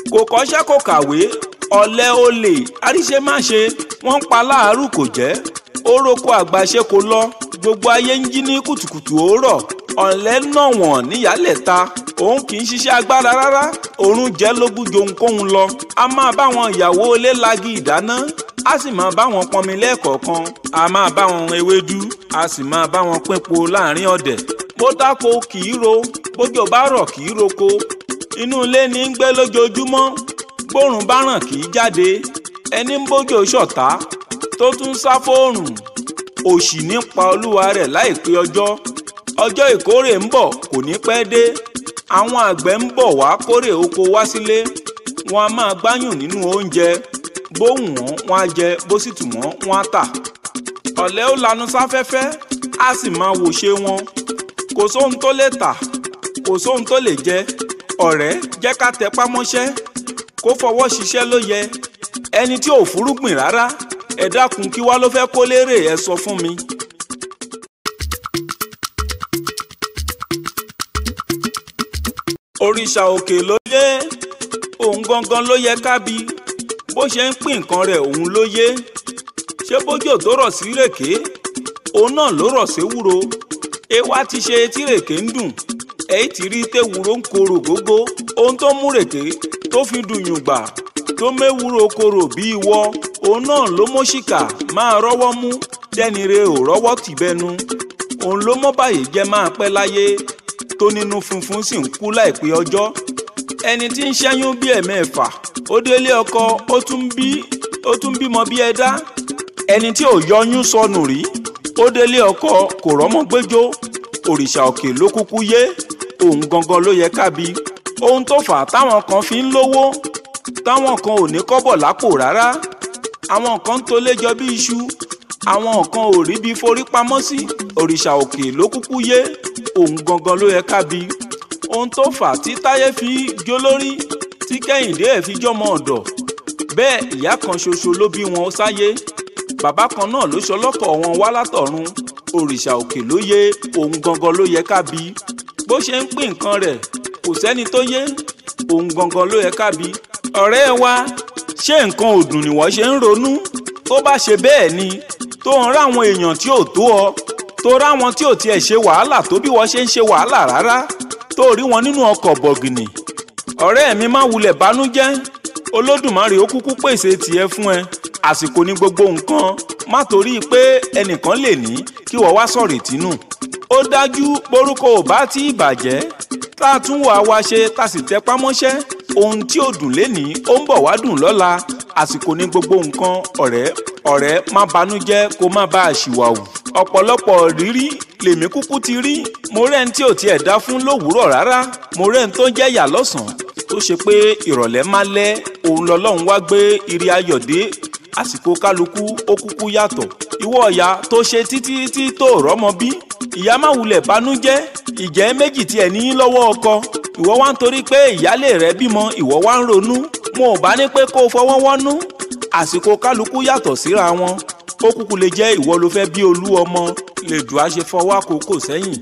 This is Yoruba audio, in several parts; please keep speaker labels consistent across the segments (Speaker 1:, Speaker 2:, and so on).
Speaker 1: kò kọ́ṣẹ́ kò kàwé ọ̀lẹ olè àríṣemáṣe wọ́n ń pa láàárù kò jẹ́ ó roko àgbàṣe kò lọ gbogbo ayé ń jí ní kùtùkùtù òórọ̀ ọ̀lẹ náà wọ̀n níyàlẹ̀ ta òun kì í ṣiṣẹ́ agbára rárá òórùn jẹ́ lógún johun lọ a máa bá wọn ìyàwó ilé lagi ìdáná a sì máa bá wọn pọnmi lẹ́ẹ̀kọ̀ọ̀kan a máa bá wọn ewédú a sì máa bá wọn pínpo láàrin ọ̀dẹ̀ bó dáko kì í ro bójò bá rọ̀ kì í roko inú ilé ní ń gbé lójoojúmọ́ bórùn bá ràn kì í jáde ẹni ń bójò ṣọ̀tá tó tún sá fóòrùn òṣì nípa olúwa rẹ̀ láìpẹ́ ọjọ́ ọjọ́ ìkórè ń bọ̀ kò ní pẹ́ dé àwọn àgbẹ̀ ń bọ̀ wá kórè oko wá sílé wọn a máa gbáyùn nínú oúnjẹ bó wù wọ́n wọ́n á jẹ bó sì tù wọ́n wọ́n á tà ọ̀lẹ ó lanu sáfẹ́fẹ́ á sì máa wòṣe wọn kò sóhun tó lè tà kò sóhun tó lè jẹ ọ̀rẹ́ jẹ́ ká tẹpá mọ́ṣẹ́ kó fọwọ́ ṣiṣẹ́ ló yẹ ẹni tí ò fúrúgbìn rárá ẹ dákun kí wá ló fẹ́ kó lérè ẹ sọ fún mi. òrìṣà òkè ló yé òun gangan ló yẹ kábi bó ṣe ń pín nǹkan rẹ̀ òun ló yé ṣé bójò tó rọ̀ sí rèké òun náà ló rọ̀ séwúro ewa ti ṣe tí rèké ń dùn èyí ti rí téwúro ń korò gógó ohun tó mú rèké tó fi dùnyùn gbà tó méwúro korò bí ìwọ òun náà ló mọ́ṣíkà máa rọ́wọ́ mú tẹ́nire ò rọ́wọ́ tìbẹ́nu òun ló mọ́ báyìí jẹ́ máa pẹ́ láyé tó nínú funfun sì ń kú láìpẹ́ ọjọ́ ẹni tí ń ṣẹ́yún bí ẹ̀mẹ́fà ó délé ọkọ ó tún bí ó tún bímọ bí ẹ̀dá ẹni tí ò yọyún sọnù rí ó délé ọkọ kò rọ́mọ gbẹ́jọ́ òrìṣà òkè ló kúkú yé òun gangan ló yẹ kábi ohun tó fà á táwọn kan fi ń lówó táwọn kan ò ní kọ́bọ̀ lápò rárá àwọn kan ń tolé jọ bí iṣu àwọn kan ò rí bí forí pamọ́ sí òrìṣà òkè ló kúkú yé òun gangan ló yẹ kábi ohun tó fà á tí táyé fi jó lórí tí kẹ́hìndé ẹ̀ fi jọmọ ọ̀dọ̀ bẹ́ẹ̀ ìyá kan ṣoṣo ló bí wọn sáyé bàbá kan náà ló ṣọlọ́kọ̀ wọn wá látọ̀run òrìṣà òkè ló yé òun gangan ló yẹ kábi bó ṣe ń pín nǹkan rẹ̀ kò sẹ́ni tó yé òun gangan ló yẹ kábi ọ̀rẹ́ wa ṣé nǹkan òdùn ni wọ́n ṣe ń ronú tó bá ṣe bẹ́ẹ̀ ni tó ń ráwọn èèyàn tí ò tó ọ tó ráwọn tí ò tiẹ̀ ṣe wàhálà tó bí wọ́n ṣe ń ṣe wàhálà rárá tó rí wọn nínú ọkọ̀ bọ̀gìnì ọ̀rẹ́ mi má wulẹ̀ bánújẹ́ olódùmarè ó kúkú pèsè tiẹ̀ fún ẹ àsìkò ní gbogbo nǹkan má torí pé ẹnìkan lè ní kí wọ́n wá sọ̀rọ̀ ìtínú ó dájú borúkọ ò bá tí ì bàjẹ́ tá a tún wà wá ṣe tá a sì tẹpá mọ́ṣẹ́ ohun tí ò dùn lénìí ó ń bọ̀ wá dùn lọ́la àsìkò ní gbogbo nǹkan ọ̀rẹ́ ọ̀rẹ́ má banújẹ́ kó má bá a ṣìwàwù ọ̀pọ̀lọpọ̀ rírí lèmi kúkú ti rí mo rẹ́ni tí ò tiẹ̀ dá fún lówùúrọ̀ rárá mo rẹ́ni tó jẹ́ yà lọ́sàn-án tó ṣe pé ìrọ̀lẹ́ má lẹ́ òun lọ́lọ́run wá gbé ire ayọ̀ dé àsìkò kálukú ó kúkú yàtọ̀ ìwọ ọ̀yà tó ṣe títí tí tó rọ́mọ bí ìyá má wulẹ̀ banújẹ́ ìjẹ́ méjì tiẹ̀ ní lọ́wọ́ ọkọ ìwọ wá ń torí pé ìyálé rẹ bímọ ìwọ wá ń ronú mo ò bá ní pé kó o fọwọ́ wọ́nú àsìkò kálukú yàtọ̀ síra wọn ó kúkú lè jẹ́ ìwọ ló fẹ́ bí olú ọmọ lè dùn á ṣe fọwọ́ àkókò sẹ́yìn.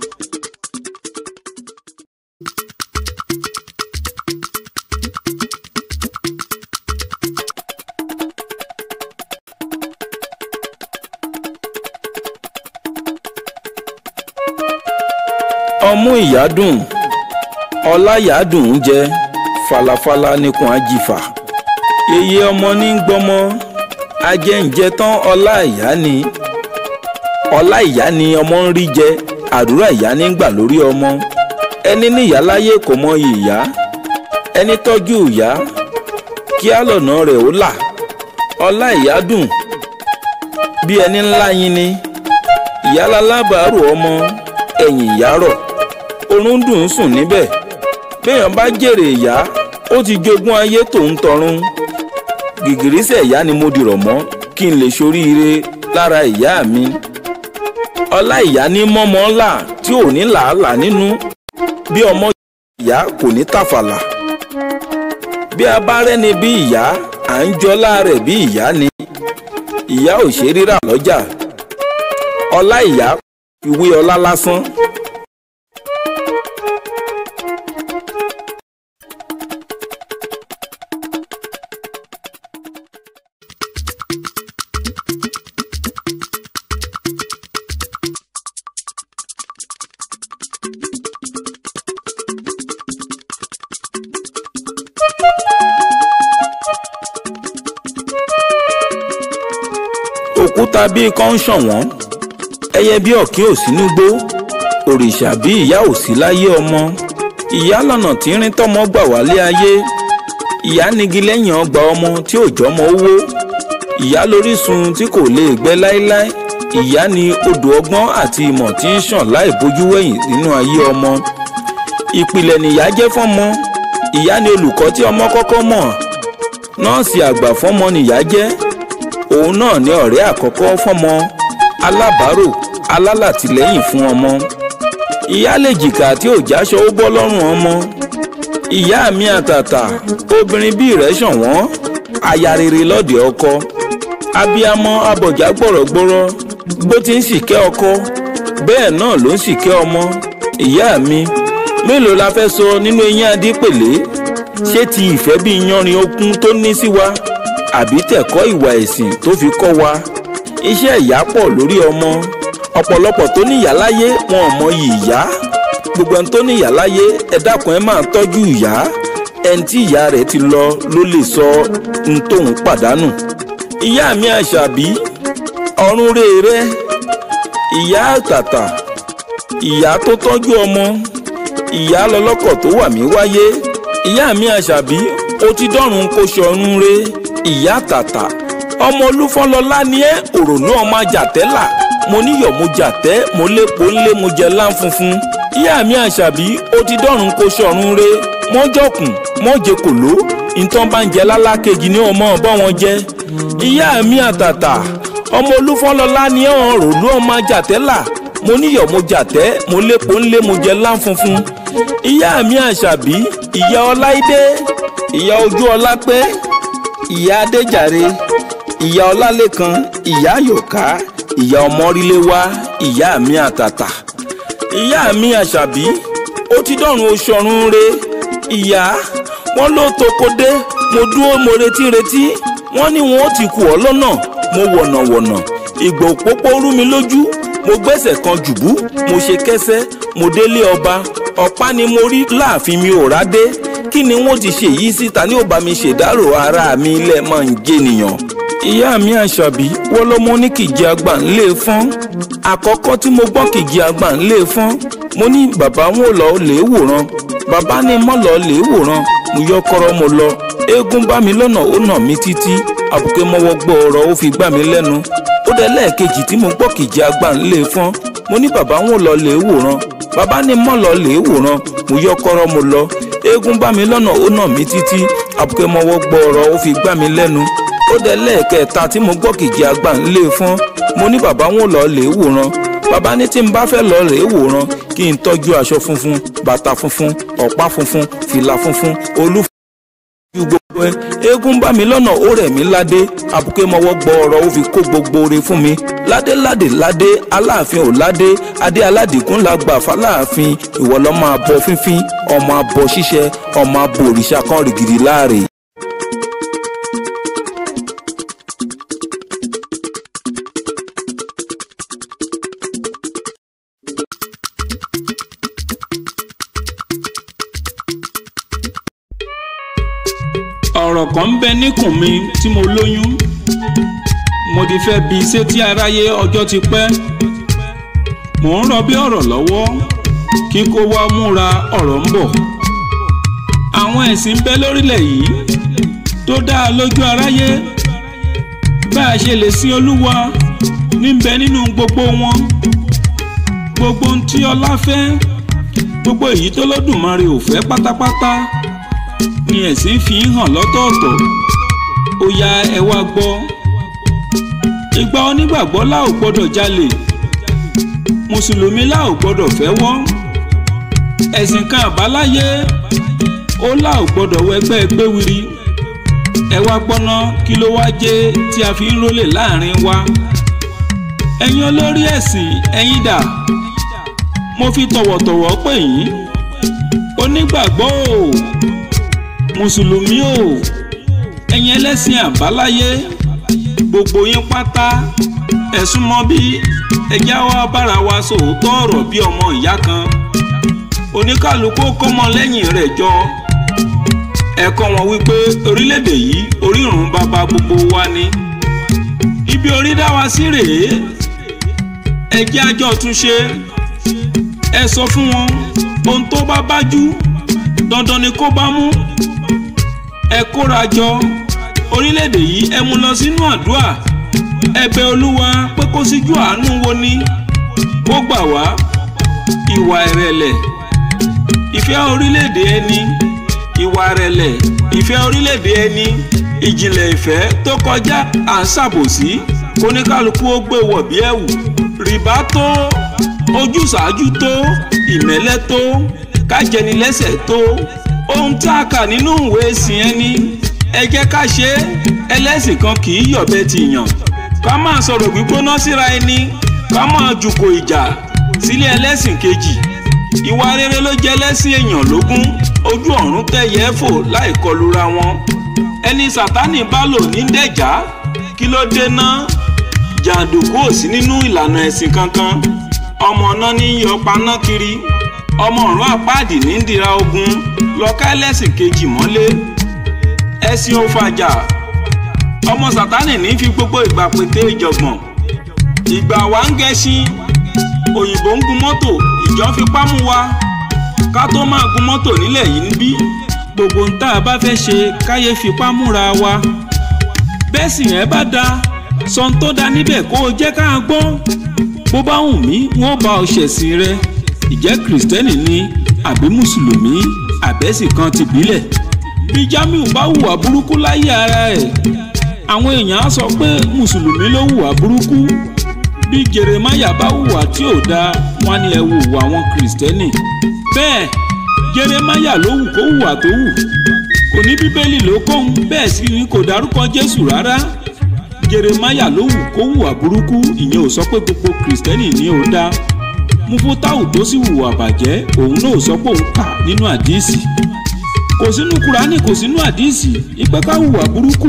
Speaker 1: ọmú ìyá dùn ọlá ìyá dùn ún jẹ falafala nìkan àjìfà yeye ọmọ ní gbọmọ ajẹ́ǹjẹ tán ọlá ìyá ni ọlá ìyá ni ọmọ ń rí jẹ àdúrà ìyá ní gbà lórí ọmọ ẹni níyà láyé kò mọ ìyá ẹni tọ́jú ìyá kí á lọ̀nà rẹ̀ ó là ọlá ìyá dùn bí ẹni ńlá yín ni ìyá lálábàárò ọmọ ẹ̀yìn ìyá rọ̀ oorun dùn ún sùn níbẹ̀ béèyàn bá jèrè ìyá ó ti jogún ayé tòun tọ̀run gìgìrísẹ̀ ìyá ni mo dìrọ̀ mọ́ kí n lè ṣoríire lára ìyá mi ọlá ìyá ní mọ́mọ́ ńlá tí ò ní làálàá nínú bí ọmọ ìyá kò ní tàfàlà bí a bá rẹ́ni bí ìyá à ń jọlá rẹ̀ bí ìyá ni ìyá ò ṣe rírà lọ́jà ọlá ìyá ìwé ọlá lásán. òkúta bíi kan ń ṣàn wọ́n ẹyẹ bí ọ̀kín ò sí nígbó òrìṣà bí ìyá ò sí láyé ọmọ ìyá lọ́nà tí ń rin tọ́mọ gbà wálé ayé ìyá nigi lẹ́yìn ọgbà ọmọ tí ò jọmọ owó ìyá lórísun tí kò lè gbẹ láéláé ìyá ni odò ọgbọ́n àti ìmọ̀ tí ń ṣàn láì bójú wẹ̀yìn nínú ayé ọmọ ìpìlẹ̀ nìyá jẹ́ fọ́mọ ìyá ni olùkọ́ tí ọmọ kọ́kọ́ mọ̀ nọ́ọ̀sì àgbà fọ́mọ nìyá jẹ́ òun náà ni ọ̀rẹ́ àkọ́kọ́ fọ́mọ alábàárò alálàtìlẹ́yìn fún ọmọ ìyá lè jìkà tí ò jáṣọ ó bọ́ lọ́rùn ọmọ ìyá mi àtàtà obìnrin bí rẹ̀ ṣọ̀wọ́n aya rere lọ́dẹ ọkọ abiyamọ abọ̀já gbọ̀rọ̀gbọ̀rọ̀ bó ti ń ṣìkẹ́ ọkọ bẹ́ẹ̀ náà ló ń ṣìkẹ́ ọmọ ìyá mi mélòó la fẹ́ sọ nínú eyín adípèlé ṣé ti ìfẹ́ bí yanrìn okun tó ní sí wa àbí tẹ̀kọ́ ìwà ẹ̀sìn tó fi kọ́ wa iṣẹ́ ìyá pọ̀ lórí ọmọ ọ̀pọ̀lọpọ̀ tó níyà láyé wọn ò mọyì ìyá gbogbo ẹni tó níyà láyé ẹ dákun ẹ máa tọ́jú ìyá ẹni tí ìyá rẹ̀ ti lọ ló lè sọ ohun tóun pàdánù ìyá mi àṣàbí ọ̀run rèére ìyá àtàtà ìyá tó tọ́jú ọmọ ìyá lọlọ́kọ̀ tó wà mí wáyé ìyá mi àṣàbí ó ti dọ́run kó ṣọ̀run re ìyá àtàtà ọmọ olúfọ́nlọ́lá ni ẹ́ òrònú ọmọ àjàtẹ́là mo níyọ̀ mo jàtẹ́ mo lépo ńlé mo jẹ láǹfunfun ìyá mi àṣàbí ó ti dọ́run kó ṣọ̀run re mọ́jọ̀kùn mọ́jẹ kòló ìtàn bá ń jẹ lálákejì ní ọmọ ọbọ wọn jẹ ìyá mi àtàtà ọmọ olúfọ́nlọ́lá ni ẹ̀ òrònú ọmọ àjàtẹ́là mo níyọ̀ mo jàtẹ́ mo lépo ńlé mo jẹ láǹfunfun ìyá mi àṣàbí ìyá ọláìdé ìyá ojú ọlápẹ́ ìyá adéjàre ìyá ọlálẹ́kan ìyá yòká ìyá ọmọríléwá ìyá mi àtàtà ìyá mi àṣàbí ó ti dọ̀run oṣù ọ̀run re ìyá wọn ló toko dé mo dúró mo retí retí wọn ní wọn ó ti kù ọ́ lọ́nà mo wọ̀nàwọ̀nà ìgbà òpópó rú mi lójú mo gbẹ́sẹ̀ kan jùbú mo ṣe kẹ́sẹ́ mo délé ọba ọ̀pá ni mo rí láàfin mi ò rádé kí ni wọ́n ti ṣe yìí síta ní ó bá mi ṣèdárò ara mi ilẹ̀ máa ń jẹ́nìyàn. ìyá mi àṣàbí wọ́n lọ́mọ ní kìjì àgbà ńlé fọ́n àkọ́kọ́ tí mo gbọ́ kìjì àgbà ńlé fọ́n mo ní bàbá wọn ò lọ lè wòran bàbá ní mọ́ lọ lè wòran mo yọ kọ́rọ́ mo lọ eégún bá mi lọ́nà ó nà mí títí àbùké mọ́wọ́ gbọ́ ọ̀rọ̀ ó fi gbà mí lẹ́nu ó dẹ lẹ́ẹ̀kejì tí mo gbọ́ kìjì àgbà ńlé fọ́n mo ní bàbá wọn ò lọ lè wòran bàbá ní mọ́ lọ lè wòran mo yọ kọ́rọ́ mo lọ eégún bá mi lọ́nà ó nà mí títí àbùké mọ́wọ́ gbọ́ ọ̀rọ̀ ó fi gbà mí lẹ́nu ó dẹ lẹ́ẹ̀kẹta tí mo gbọ́ kìjì àgbà ńlé fọ́n mo ní bàbá wọn ò lọ lè wòran bàbá ní tí n bá fẹ́ lọ lè wòran kí n tọ́jú aṣọ funfun bàtà funfun ọ̀pá funfun fìlà funfun olú ju gbogbo ẹ eégún bá mi lọ́nà ó rẹ̀ mí ládé àbùké mọ́wọ́ gbọ́ ọ̀rọ̀ ó fi kó gbogbo ore fún mi ládé ládé ládé aláàfin ò ládé adé aládìkún la gbà fáláàfin ìwọ lọ́ máa bọ fínfín ọmọ abọ ṣíṣẹ ọmọ abọ òrìṣà kan rìgìrì láàrè. ọ̀rọ̀ kan ń bẹ níkùn mi tí mo lóyún mo ti fẹ́ bi sétí aráyé ọjọ́ ti pẹ́ mò ń rọbí ọ̀rọ̀ lọ́wọ́ kí kó wá múra ọ̀rọ̀ ń bọ̀ àwọn ẹ̀sìn ń bẹ lórílẹ̀ yìí tó dáa lójú aráyé bá a ṣe lè sin olúwa níbẹ̀ nínú gbogbo wọn gbogbo ohun tí ọlá fẹ́ gbogbo èyí tó lódùmarè ò fẹ́ pátápátá ni ẹ̀sìn fi ń hàn lọ́tọ̀ọ̀tọ̀ ó ya ẹ wá gbọ́ ìgbà onígbàgbọ́ la ò gbọ́dọ̀ jalè mùsùlùmí la ò gbọ́dọ̀ fẹ́wọ́ ẹ̀sìn kan àbáláyé ó la ò gbọ́dọ̀ wẹgbẹ́ gbéwiri ẹ wá gbọ́ná kí ló wá jẹ́ tí a fi ń rólè láàrin wa ẹ̀yin olórí ẹ̀sìn ẹ̀yin dà mo fi tọ̀wọ̀tọ̀wọ̀ pè yín onígbàgbọ́ o mùsùlùmí o ẹ̀yin ẹlẹ́sìn àbáláyé gbogbo yín pátá ẹ̀sùn mọ́ bí ẹjẹ́ wa bára wa sòótọ́ ọ̀rọ̀ bí ọmọ ìyá kan oníkàlùkù kọ́mọ lẹ́yìn rẹ̀ jọ ẹ̀kọ́ wọn wípé orílẹ̀-èdè yìí orírun bàbá gbogbo wa ni ibi orí dá wa sí rèé ẹ jẹ́ àjọ túnṣe ẹ sọ fún wọn ohun tó bá bájú dandan ni kó bá mú ẹ kóra jọ orílẹ̀-èdè yìí ẹ mú lọ sínú àdúrà ẹ bẹ̀ olúwa pé kó síjú àánú wo ni kó gbà wá ìwà ìrẹ̀lẹ̀ ìfẹ́ orílẹ̀-èdè ẹni ìwà ìrẹ̀lẹ̀ ìfẹ́ orílẹ̀-èdè ẹni ìjìnlẹ̀ ìfẹ́ tó kọjá à ń ṣàbòsí kóníkálukú ó gbé wọ̀ bí ẹ̀wù rìbá tó ojúsàájú tó ìmẹ́lẹ́ tó kájẹnilẹ́sẹ̀ tó ohun tí a kà nínú ìwé ìsìn ẹni ẹ jẹ́ ká ṣe é ẹlẹ́sìn kan kì í yọ̀bẹ ti yàn ká máa sọ̀rọ̀ gbígbóná síra ẹni ká máa jùkò ìjà sílé ẹlẹ́sìn kejì ìwà rere ló jẹ́ ẹlẹ́sìn èèyàn lógún ojú ọ̀run tẹ̀yẹ́ fò láì kọlura wọn ẹni sátánì bá lò ní dẹ̀já kí ló dé ná jàǹdùkú ò sí nínú ìlànà ẹ̀sìn kankan ọmọ náà ní yọpaná kiri ọmọ ọ̀run àpáàdì ní dira ogun lọ́ka ẹlẹ́sìn kejì mọ́lé ẹ̀sìn òfàjà ọmọ sátánì ní fi gbogbo ìgbà pété ìjọ̀gbọ̀n ìgbà wa ń gẹṣin òyìnbó ń gun mọ́tò ìjọ fipá mú wa ká tó máa gun mọ́tò nílẹ̀ yìí níbí gbogbo ń tá a bá fẹ́ ṣe káyé fipá múra wa bẹ́ẹ̀ sì yẹn bá da sọ́n tó da níbẹ̀ kó o jẹ́ ká a gbọ́ bó bá wù mí wọ́n bá ọ ṣẹ̀sìn rẹ ìjẹ́ kìrìsìtẹ́nì ni àbí mùsùlùmí àbẹ́sì kan ti bílẹ̀ bí Jamiu bá hùwà burúkú láyé ara ẹ̀ àwọn èèyàn á sọ pé mùsùlùmí ló hùwà burúkú bí Jeremaya bá hùwà tí ò dáa wọn ni ẹ wò hùwà àwọn kìrìsìtẹ́nì bẹ́ẹ̀ Jeremaya ló wù kó hùwà tó wù kò ní bíbélì ló kóhun bẹ́ẹ̀ sì ni kò dárúkọ Jésù rárá Jeremaya ló wù kó hùwà burúkú ìyẹn ò sọ pé gbogbo kìrìsìtẹ́nì ni ò dáa mufutau tó sì hùwà bàjẹ́ òun náà sọ pé òun kà nínú àdíìsì kò sínú kúránì kò sínú àdíìsì ìpẹ́ ká hùwà burúkú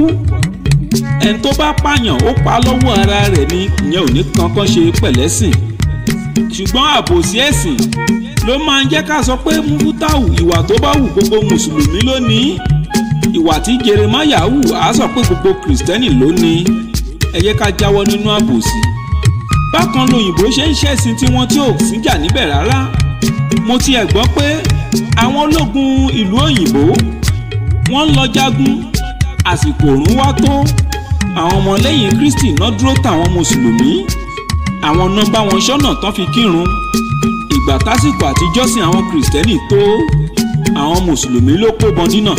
Speaker 1: ẹni tó bá pààyàn ó pa lọ́wọ́ ara rẹ̀ ni ìyẹn ò ní kankan ṣe pẹ̀lẹ́sìn ṣùgbọ́n àbòsí ẹ̀sìn ló máa ń jẹ́ ká sọ pé mufutau ìwà tó bá hù gbogbo mùsùlùmí ló ní ìwà tí Jeremaya hù á sọ pé gbogbo kìrìsìtẹ́nì ló ní ẹ jẹ́ ká jáwọ́ nínú àbòsí bákan lòyìnbó ṣe ń ṣẹ̀sìn tiwọn tí ò síjà níbẹ̀ rárá mo tiẹ̀ gbọ́ pé àwọn ológun ìlú òyìnbó wọ́n ń lọ jagun àsìkò òrùn wá tó àwọn ọmọlẹ́yìn Kristi náà dúró tàwọn mùsùlùmí àwọn náà bá wọn ṣọ́nà tán fi kírun ìgbà tásìkò àtijọ́sìn àwọn kìrìsìtẹ́nì tó àwọn mùsùlùmí ló kó bọndínà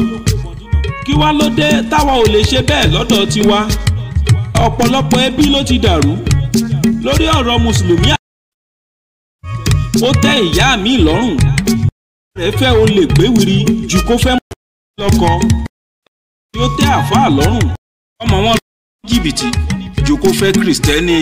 Speaker 1: kí wá ló dé táwa ò lè ṣe bẹ́ẹ̀ lọ́dọ̀ tiwa ọ̀pọ̀lọpọ̀ ẹbí ló ti dàrú lórí ọ̀rọ̀ mùsùlùmí ó tẹ́ ìyá mi lọ́rùn rẹ̀ fẹ́ o lè gbéwìrì ju kó fẹ́ mọ́ lọ́kọ tí ó tẹ́ àfáà lọ́rùn ọmọ wọn lọ jìbìtì ju kó fẹ́ kìrìsìtẹ́nì.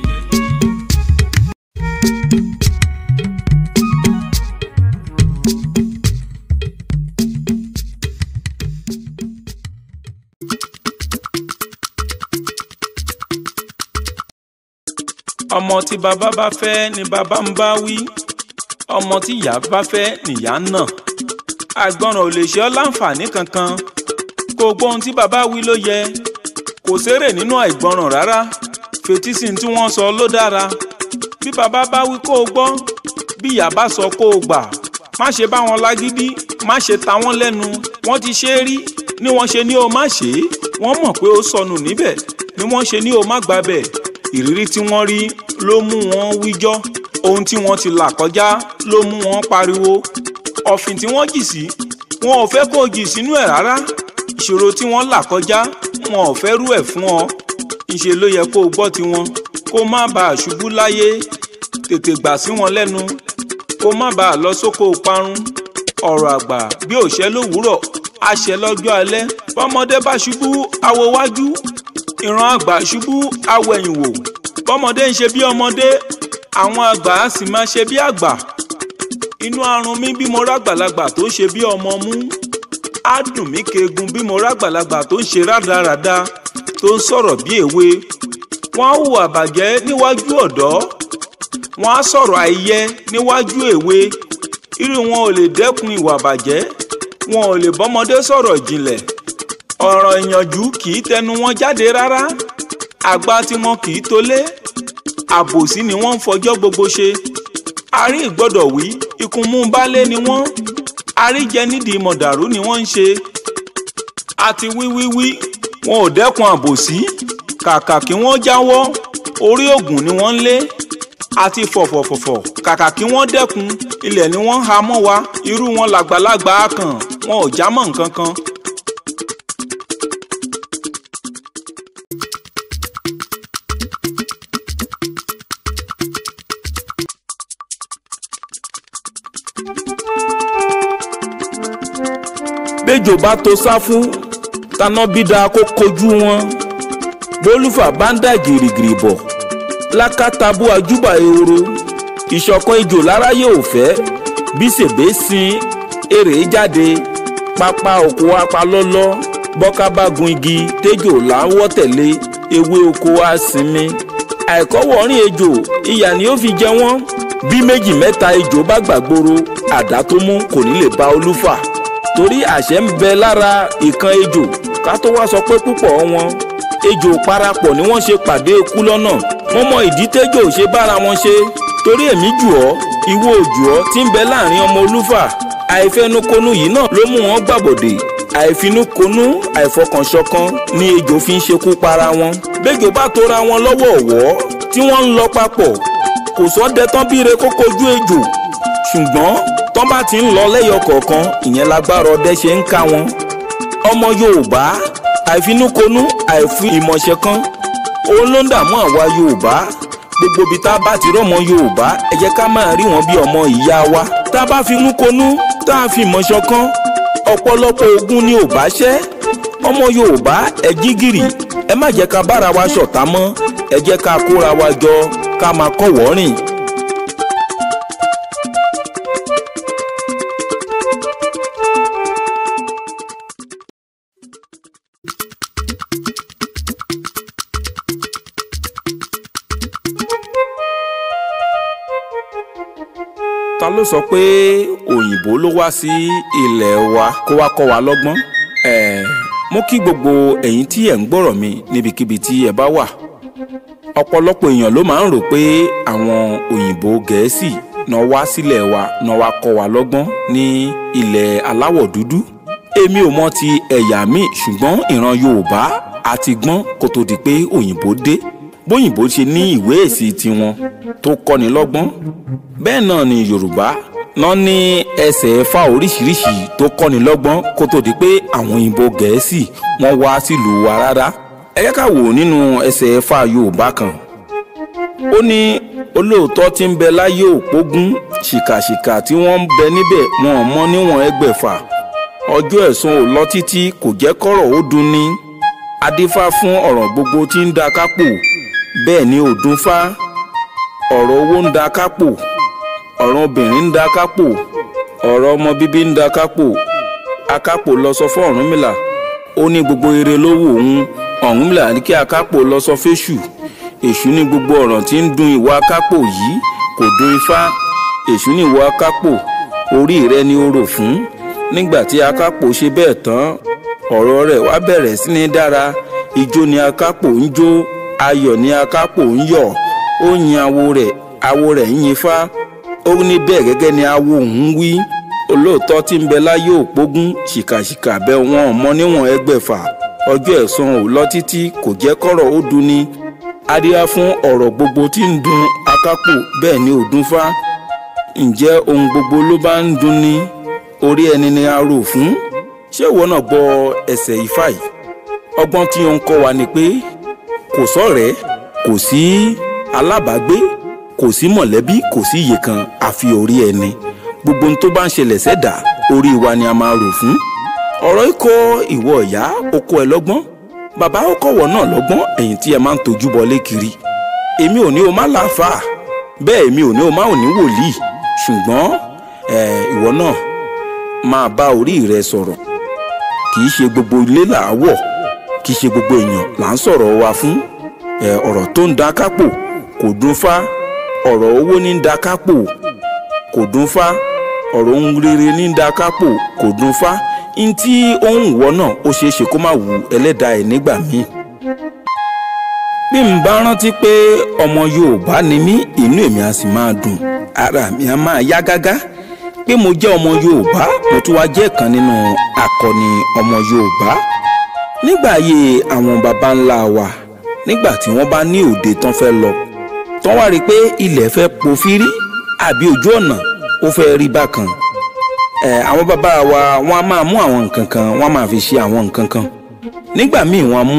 Speaker 1: ọmọ tí bàbá bá fẹ́ ni bàbá ń bá wí ọmọ tí ìyá bá fẹ́ nìyá ń nà àgbọràn ò lè ṣe ọ́ láǹfààní kankan kò gbọ́ ohun tí bàbá wí ló yẹ kò sérè nínú àìgbọràn rárá fetísí tí wọ́n sọ ló dára bí bàbá bá wí kó o gbọ́ bí ìyá bá sọ kó o gbà má ṣe bá wọn lágídí má ṣe ta wọ́n lẹ́nu wọ́n ti ṣe é rí ni wọ́n ṣe ní o má ṣe é wọ́n mọ̀ pé ó sọnù níbẹ̀ ni wọ́n ṣe ní o má gbàbẹ̀ ìrírí tí wọ́n rí ló mú wọn wíjọ́ ohun tí wọ́n ti là kọjá ló mú wọn pariwo ọ̀fìn tí wọ́n jì sí wọn ò fẹ́ kó o jì sínú ẹ̀ rárá ìṣòro tí wọ́n là kọjá wọn ò fẹ́ rú ẹ̀ fún ọ ìṣe ló yẹ kó o gbọ́ tiwọn kó má bàa ṣubú láyé tètè gbà sí wọn lẹ́nu kó má bàa lọ sóko parun ọ̀rọ̀ àgbà bí òṣẹ́ lówùúrọ̀ àṣẹ lọ́jọ́ alẹ́ bọ́mọdé bá ṣubú awo wájú ìran àgbà ṣubú awẹ̀yìn wò bọ́mọdé ń ṣe bí ọmọdé àwọn àgbà á sì máa ṣe bí àgbà inú arun mi bí mo rágbàlagbà tó ń ṣe bí ọmọ mú á dùn mí keegun bí mo rágbàlagbà tó ń ṣe rádaràda tó ń sọ̀rọ̀ bí èwe wọ́n á hùwà bàjẹ́ níwájú ọ̀dọ́ wọ́n á sọ̀rọ̀ àìyẹ níwájú èwe irú wọn ò lè dẹ́kun ìwà bàjẹ́ wọn ò lè bọ́mọdé sọ̀rọ̀ ìjìnlẹ̀ ọ̀rọ̀ ìyànjú kì í tẹnu wọn jáde rárá àgbà tí wọn kì í tolé àbòsí ni wọ́n ń fọjọ́ gbogbo ṣe àrí ìgbọ́dọ̀ wí ikùn mú baálé ni wọ́n àríjẹ nídìí mọ̀dàrú ni wọ́n ń ṣe àti wíwíwí wọn ò dẹ́kun àbòsí kàkà kí wọ́n jáwọ́ orí ògùn ni wọ́n ń lé àti fọ̀fọ̀fọ̀fọ̀ kàkà kí wọ́n dẹ́kun ilẹ̀ ni wọ́n ń ha mọ́ wa irú wọn làgbàlagbà kàn wọn ò já mọ́ nǹkan kan. béjò bá to sáfú taná bídà kó kojú wọn bólúfà bá ń dà gìrìgìrì bọ̀ lákàtàbú àjúbà ehoro ìṣọ̀kan ejò láráyé ò fẹ́ bí sèbé sin èrè jáde pápá oko apalọ́lọ́ bọ́ká bá gun igi téjò láwọ́ tẹ̀lé ewé oko á sinmi àìkọ́wọ́rìn ejò ìyà ni ó fi jẹ wọ́n bí méjì mẹ́ta ejò bá gbàgbóró àdá tó mú kò ní lè bá olúfà torí àṣẹ ń bẹ lára ìkan ejò ká tó wá sọ pé púpọ̀ wọn ejò parapọ̀ ni wọ́n ṣe pàdé ikú lọ́nà wọ́n mọ ìdí tẹ́jọ́ ò ṣe bára wọn ṣe torí èmi jù ọ́ ìwọ òjù ọ́ tí ń bẹ láàrin ọmọ olúfà àìfẹnukonu yìí náà ló mú wọn gbàbọ̀dè àìfinúkonú àìfọkànṣọ̀kan ni ejò fi ń ṣekú para wọn bẹ́jọ bá tora wọn lọ́wọ́ ọ̀wọ́ tí wọ́n ń lọ papọ̀ kò sọ́dẹ tán bíire kó kojú ejò ṣùgbọ́n tán bá ti ń lọ lẹ́yọ kọ̀ọ̀kan ìyẹn lágbára ọdẹ ṣe ń ká wọn ọmọ yorùbá àìfinúkonú àìfi ìmọ̀ṣẹ̀ kan òun ló ń dààmú àwa yorùbá gbogbo ibi tá a bá ti rọ́mọ yorùbá ẹ jẹ́ ká máa rí wọn bí ọmọ ìyá wa tá a bá finúkonú tá a fi ìmọ̀ṣẹ̀ kan ọ̀pọ̀lọpọ̀ ogun ni ò bá ṣẹ́ ọmọ yorùbá ẹ jí gìrì ẹ má jẹ́ ká bára wa ṣọ̀tá mọ́ ẹ jẹ́ ká kóra wa jọ ká máa kọ́wọ́ rìn. ta ló sọ pé òyìnbó ló wá sí ilẹ̀ wa kó wá kọ́ wa lọ́gbọ́n ẹ̀ẹ́ mo kí gbogbo ẹ̀yin tí ẹ̀ ń gbọ́rọ̀ mi níbikíbi tí ẹ bá wà ọ̀pọ̀lọpọ̀ èèyàn ló máa ń rò pé àwọn òyìnbó gẹ̀ẹ́sì náà wá sílẹ̀ wa náà wá kọ́ wa lọ́gbọ́n ní ilẹ̀ aláwọ̀ dúdú èmi ò mọ ti ẹ̀yà míì ṣùgbọ́n ìran yorùbá àti gbọ́n kó tó di pé òyìnbó dé bóyìnbó ṣe ní ìwé èsì tiwọn tó kọ́ni lọ́gbọ́n bẹ́ẹ̀ náà ni yorùbá náà ní ẹsẹ̀ ẹ̀fà oríṣiríṣi tó kọ́ni lọ́gbọ́n kó tó di pé àwọn òyìnbó gẹ̀ẹ́sì wọ́n wá sílùú wa rárá ẹ yẹ ká wò nínú ẹsẹ̀ ẹ̀fà yorùbá kan ó ní olóòótọ́ tí ń bẹ láyé òpógún ṣìkàṣìkà tí wọ́n ń bẹ níbẹ̀ wọn ò mọ níwọ̀n ẹgbẹ̀fà ọjọ́ ẹ̀sùn ò lọ títí kò jẹ́ kọ́rọ̀ ó dùn ní adífá fún ọ̀rọ̀ gbogbo tí ń da kápò bẹ́ẹ̀ ni ò dún fá ọ̀rọ̀ owó ń da kápò ọ̀rọ̀ obìnrin ń da kápò ọ̀rọ̀ ọmọ bíbí ń da kápò akápò lọ sọ fún Ọ̀rúnmìlà ó ní gbogbo ire ló wù òun Ọ̀rúnmìlà ní kí akápò lọ sọ fésù èṣù ní gbogbo ọ̀rọ̀ tí ń dun ìwà akápò yìí kò dun ifá èṣù ní ìwà akápò orí rẹ ni ó rò fún nígbà tí akápò ṣe bẹ́ẹ̀ tán ọ̀rọ̀ rẹ̀ wá bẹ̀rẹ̀ sí ní dára ijó ni akápò ń jó ayọ̀ ni akápò ń yọ̀ ó yin awo rẹ̀ awo rẹ̀ ń yin fá ó ní bẹ́ẹ̀ gẹ́gẹ́ ni awo òun wí olóòótọ́ tí ń bẹ láyé òpógún ṣìkàṣìkà bẹ wọn mọ níwọ̀n ẹgbẹ̀fà ọjọ́ ẹ̀san ò lọ títí kò jẹ́ kọ́rọ̀ ó dunni adíá fún ọ̀rọ̀ gbogbo tí ń dun akápò bẹ́ẹ̀ ni ò dún fá ǹjẹ́ ohun gbogbo ló bá ń dunni orí ẹni ni a rò fún ṣé ìwọ náà gbọ́ ẹsẹ̀ ifá yìí ọgbọ́n tí ó ń kọ́ wa ni pé kò sọ̀rẹ́ kò sí alábàágbé kò sí mọ̀lẹ́bí kò sí iye kan àfi orí ẹni gbogbo ohun tó bá ń ṣẹlẹ̀ sẹ́dà orí wa ni a máa rò fún ọ̀rọ̀ ikọ̀ ìwọ ìyá oko ẹ lọ́gbọ́n bàbá ọkọ̀wọ̀ náà lọ́gbọ́n ẹ̀yìn tí ẹ máa ń tojú bọlé kiri èmi ò ní o má láǹfà bẹ́ẹ̀ èmi ò ní o má ò ní wòlíì ṣùgbọ́n ìwọ náà máa bá orí rẹ sọ̀rọ̀ kì í ṣe gbogbo ilé là á wọ̀ kì í ṣe gbogbo èèyàn là ń sọ̀rọ̀ wa fún ọ̀rọ̀ tó ń da kápò kò dún fá ọ̀rọ̀ owó ní ń da kápò kò dún fá ọ̀rọ̀ ohun rere ní ń da kápò kò dún fá n tí ó ń wọ náà ó ṣeé ṣe kó má wu ẹlẹ́dàá ẹ̀ nígbà míì bí n bá rántí pé ọmọ Yorùbá ni mí inú èmi á sì máa dùn ara mi á máa yá gágá pé mo jẹ́ ọmọ Yorùbá mo tún wá jẹ́ kan nínú akọni ọmọ Yorùbá nígbà ayé àwọn baba ńlá wa nígbà tí wọ́n bá ní òde tán fẹ́ lọ tán wá rí i pé ilẹ̀ fẹ́ pòfírí àbí ojú ọ̀nà ó fẹ́ rí bákan ẹ̀ àwọn bàbá wa wọ́n á máa mú àwọn nǹkan kan wọ́n á máa fi ṣe àwọn nǹkan kan nígbà míì wọ́n á mú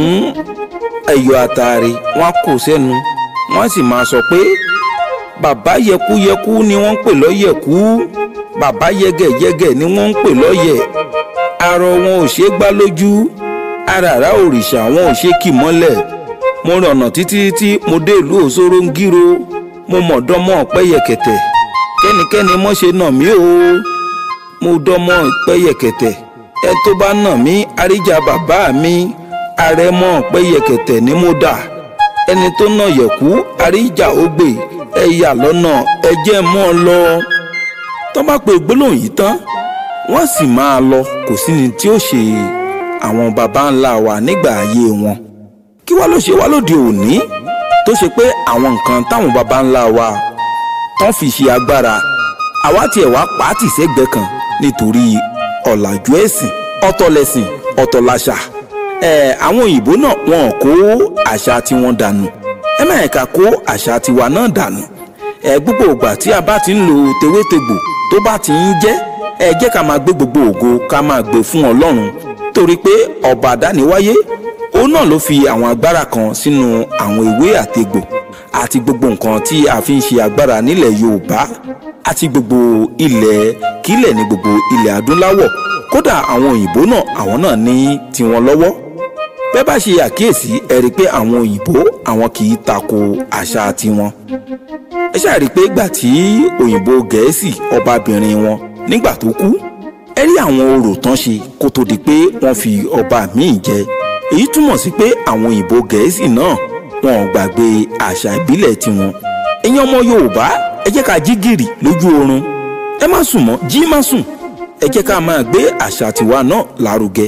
Speaker 1: ẹyọ àtàrí wọ́n á kó sẹ́nu wọ́n á sì máa sọ pé bàbá yẹkúyẹkú ni wọ́n ń pè lọ́yẹ̀kú bàbá yẹgẹyẹgẹ ni wọ́n ń pè lọ́yẹ̀ arọ wọn ò ṣeé gbá lójú aràrá òrìṣà wọn ò ṣe kì mọ́lẹ̀ mo rìn ọ̀nà títí tí mo dé ìlú òṣòro ń gíro mo mọ̀ dánmọ́ pẹ́yẹkẹ̀tẹ̀ kẹ́nikẹ́ni mọ́ ṣe nà mí o mo dánmọ́ pẹ́yẹkẹ̀tẹ̀ ẹ tó bá nà mí àríjà bàbá mi àrẹ̀mọ pẹ́yẹkẹ̀tẹ̀ ni mo dà ẹni tó nà yẹ̀kú àríjà ògbè ẹ yà lọ́nà ẹ jẹ́ mọ́ ọ lọ tó bá pe gbólóhùn yìí tán wọ́n sì máa lọ kò sí ni tí ó ṣe àwọn baba ńlá wa nígbà ayé wọn kí wá ló ṣe wá lóde òní tó ṣe pé àwọn nǹkan táwọn baba ńlá wa tán fi ṣe agbára àwa tiẹ̀ wá pàátì sẹ́gbẹ̀ẹ́ kan nítorí ọ̀làjú ẹ̀sìn ọ̀tọ̀lẹ̀sìn ọ̀tọ̀làṣà ẹ̀ àwọn òyìnbó náà wọn ò kó àṣà tiwọn dànù ẹ má ẹ̀ka kó àṣà tiwa náà dànù ẹ gbogbo ìgbà tí a bá ti ń lo tewétegbò tó bá ti ń jẹ́ ẹ jẹ́ ká máa gbé gbogbo ògo ká máa gbé fún ọlọ́run torí pé ọba àdániwáyé òun náà ló fi àwọn agbára kan sínú àwọn ìwé àtegbò àti gbogbo nǹkan tí a fi ń ṣe agbára nílẹ̀ yorùbá àti gbogbo ilẹ̀ kílẹ̀ ní gbogbo ilẹ̀ adúláwọ̀ kódà àwọn òyìnbó náà àwọn náà ní tiwọn lọ́wọ́ bẹ́ẹ̀ bá ṣe àkíyèsí ẹ rí i pé àwọn òyìnbó àwọn kì í tako àṣà tiwọn ẹ ṣáà rí i pé ìgbà tí òyìnbó gẹ̀ẹ́sì ọbabìnrin wọn nígbà tó kú ẹ rí àwọn orò tán ṣe kó tó di pé wọ́n fi ọba míì jẹ èyí túmọ̀ sí pé àwọn òyìnbó gẹ̀ẹ́sì náà wọn ò gbàgbé àṣà ìbílẹ̀ tiwọn ẹ̀yin ọmọ yorùbá ẹ jẹ́ ká jí gìrì lójú oorun ẹ má sùn mọ́ jí má sùn ẹ jẹ́ ká máa gbé àṣà tiwa náà lárugẹ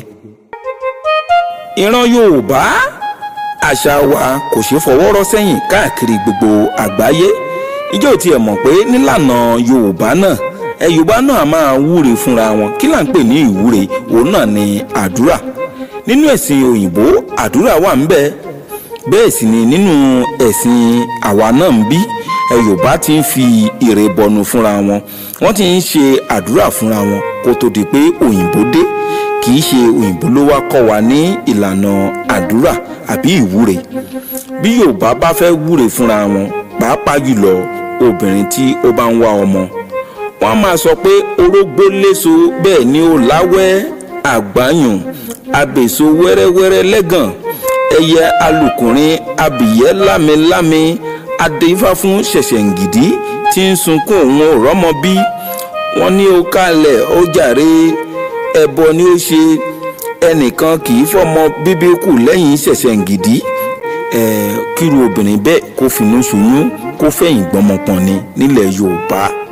Speaker 1: ìran yorùbá àṣà wa kò ṣeé fọwọ́ rọ́ sẹ́yìn káàkiri gbogbo àgbáyé ìjọ tiẹ̀ mọ̀ pé nílànà yorùbá náà ẹ yorùbá náà máa wúre fúnra wọn kí là ń pè ní ìwúre òun náà ni àdúrà nínú ẹ̀sìn òyìnbó àdúrà wà ń bẹ bẹ́ẹ̀ sì ni nínú ẹ̀sìn àwa náà ń bí ẹ yorùbá ti ń fi ìrè bọnu fúnra wọn wọ́n ti ń ṣe àdúrà fúnra wọn kó tó di pé òyìnbó dé kì í ṣe òyìnbó ló wá kọ́ wa ní ìlànà àdúrà àbí ìwúre bí yorùbá bá fẹ́ wúre fúnra wọn pàápàá jùlọ obìnrin tí ó bá ń wá ọmọ wọn máa sọ pé orógbó léso bẹ́ẹ̀ ni ó láwẹ́ àgbáyùn abèso wẹ́rẹ́wẹ́rẹ́ lẹ́gàn ẹyẹ alùkùnrin abìyẹ́ lámilámi adéfá fún ṣẹ̀ṣẹ̀ǹgìdì tí ń sunkún òun ò rọ́mọ bí wọ́n ní ó kálẹ̀ ó jàre ẹbọ ni ó ṣe ẹnìkan kì í fọmọ bíbí kù lẹ́yìn ṣẹ̀ṣẹ̀ǹgìdì ẹ̀ kíru obìnrin bẹ́ẹ̀ kó finú ṣoyún kó fẹ̀yìn gbọ́mọpọ̀n ni nílẹ̀ yorùbá